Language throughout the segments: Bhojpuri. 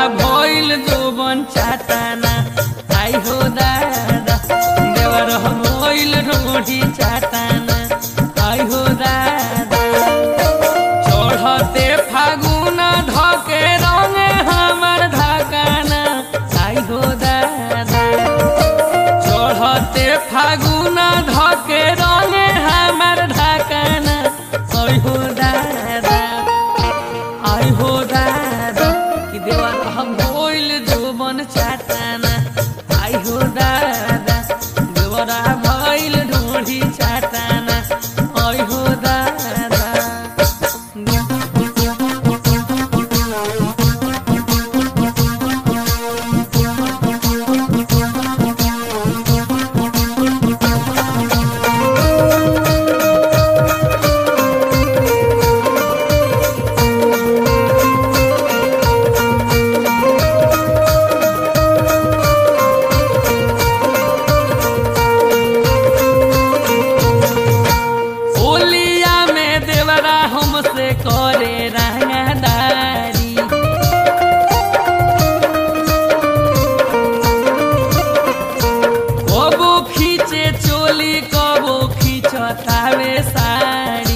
भइल जोबन चाटाना आई हो दादा देवर भइल ढोढी चाटाना आई हो दादा चढ़ते फागुन धके रंगे हमर धकाना आई हो दादा चढ़ते फागुन धके रंगे हमर ढकाना आई हो दादा आई हो दादा कि देवर हम भइल जोबन चाटाना आई हो दादा देवरा भइल ढोढी चाटाना आई हो दादा होलिया में देवरा हमसे करे रंगदारी कबो खींचे चोली कबो खींचतावे साड़ी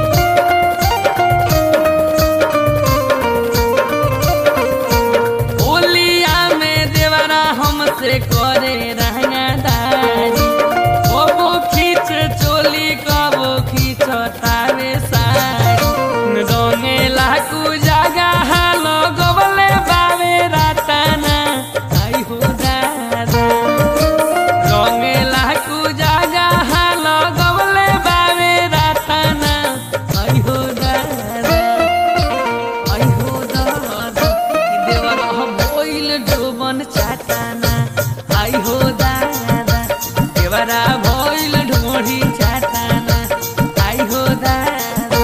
होलिया में देवरा हमसे करे रंगदारी कबो खींच चोली कबो खींच तावे साड़ी रंगे लाकू जागा हालो गबले बावे राताना आई हो दादा रंगे लाकू जागा हालो गबले बावे राताना आई हो दादा आई हो दादा कि देवर हम भइल डोबन चाटाना आई हो दादा देवरा भइल ढोढी चाटाना आई हो दादा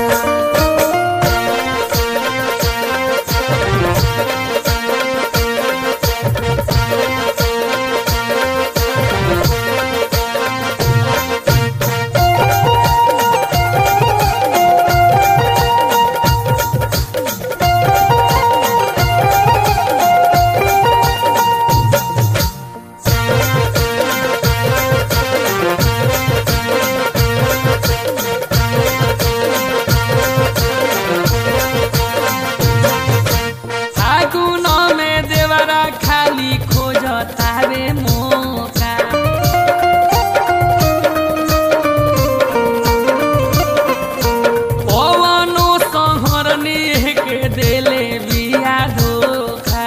फागुन में देवरा खाली खोजतावे मौका पवनो सहरनी के देले बिया धोखा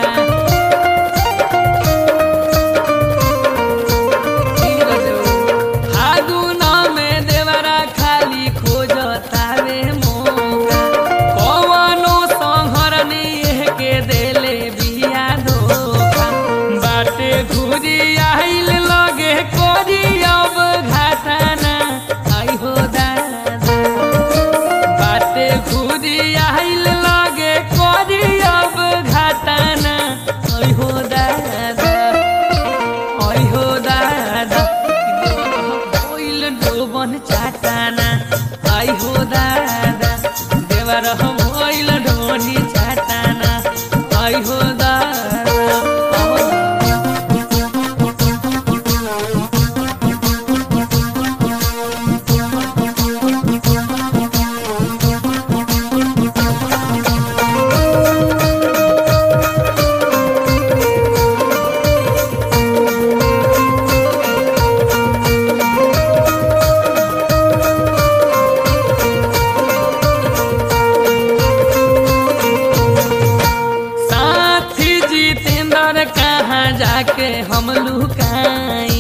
फागुन में देवरा खाली खोजतावे मौका कवनो संहरनी के देले बिया धोखा बाटे घुरी आइल लगे कोरी अब घाटाना आई हो दादा बाटे घुरी आइल लगे कोरी अब घाटाना आई हो दादा आई हो दादा भइल डोबन चाटाना आई हो दादा देवर हम भइल ढोनी चाटाना आई हो दादा साथी जितेंद्र कहाँ जाके हम लुकाई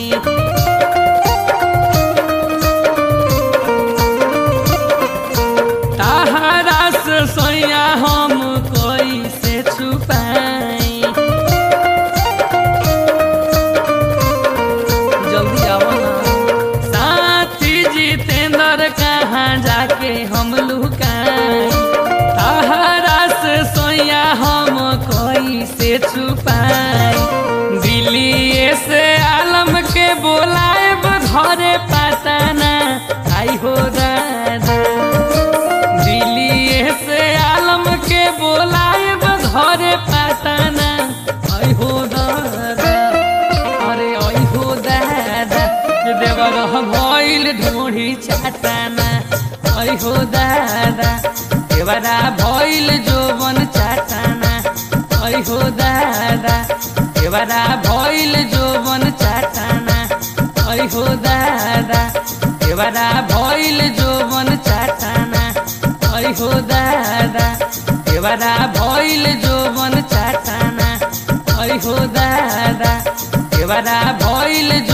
ताहरा से सोया हम कोई से छुपाई जल्दी आओ ना साथी जितेंद्र कहाँ जाके हम लुकाई ताहरा से सोया हम कोई से छुपाई दिल्ली से आलम के बोलाए घरे पताना आई हो दादा दिल्ली से आलम के बोलाए घरे पताना ढोरी चाटाना ऐ हो दादा देवरा भइल जोवन चाटाना ऐ हो दादा देवरा भइल जोवन चाटाना ऐ हो दादा देवरा भइल जोवन चाटाना ऐ हो दादा देवरा भइल जोवन चाटाना ऐ हो दादा देवरा भइल